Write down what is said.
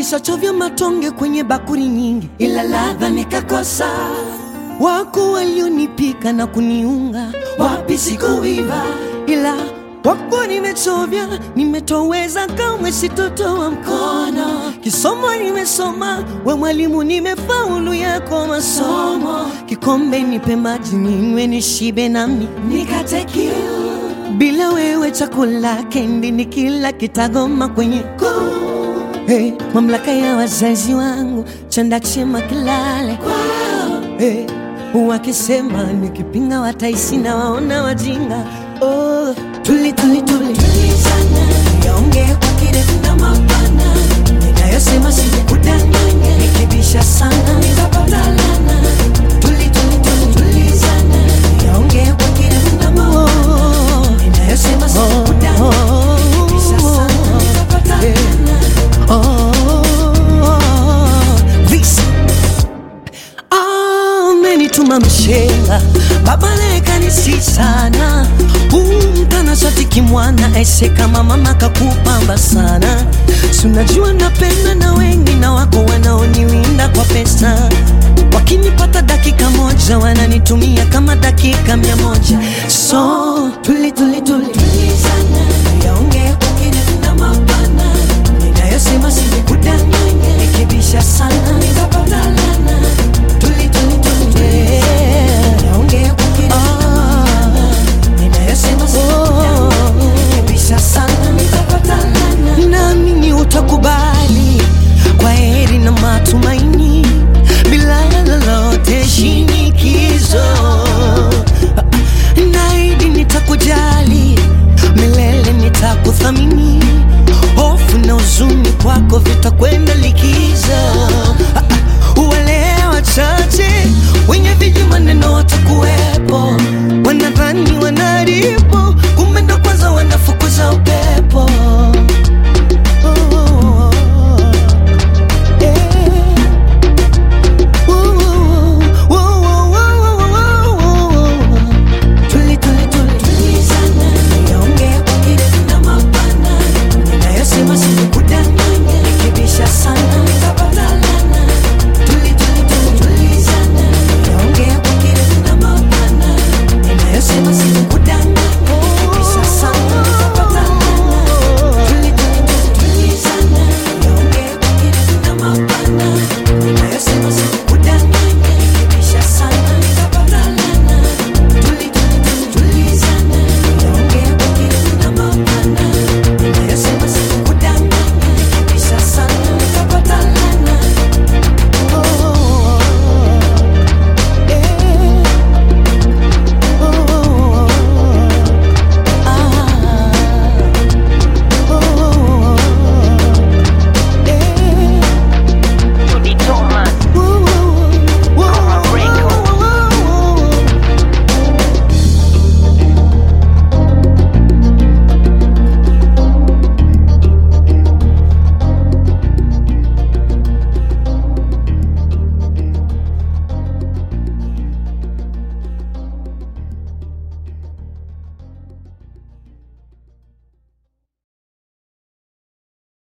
Nilishachovya matonge kwenye bakuri nyingi, ila ladha nikakosa. Wako walionipika na kuniunga, wapi sikuiva, ila wako nimechovya, nimetoweza, kamwe sitotoa mkono. Kisomo nimesoma, we mwalimu, nimefaulu yako masomo. Kikombe nipe maji ninywe, nishibe nami nikate kiu. Bila wewe chakula kendi ni kila kitagoma kwenye koo. Hey, mamlaka ya wazazi wangu chanda chema kilale kwao. Hey, wakisema nikipinga wataisi na waona wajinga. Oh, tuli tuli tuli tulizana, yaongee kwa kirefu na mapana, ninayosema sikudanganya, nikibisha sana nitapata lana. Tuli tuli tuli tulizana, yaongee kwa kirefu na mapana, ninayosema sikudanganya, nikibisha sana nitapata lana. Oh, this amenituma mshenga baba lekanisi sana umtana shati kimwana aise kama mama kakupamba sana sunajua napenda na wengi na wako wanaoniwinda kwa pesa wakinipata dakika moja wananitumia kama dakika mia moja so tuli tuli tuli tulizana yaongea kwa kirefu na mapana ninayosema sikudanganya nikibisha sana nitapata lana tuli tuli tuli yeah. yaongea kwa kirefu na mapana ninayosema sikudanganya nikibisha sana nitapata lana naamini utakubali kwa heri na matumaini bila lolote shinikizo naidi nitakujali milele nitakuthamini hofu na huzuni kwako vitakwenda likizo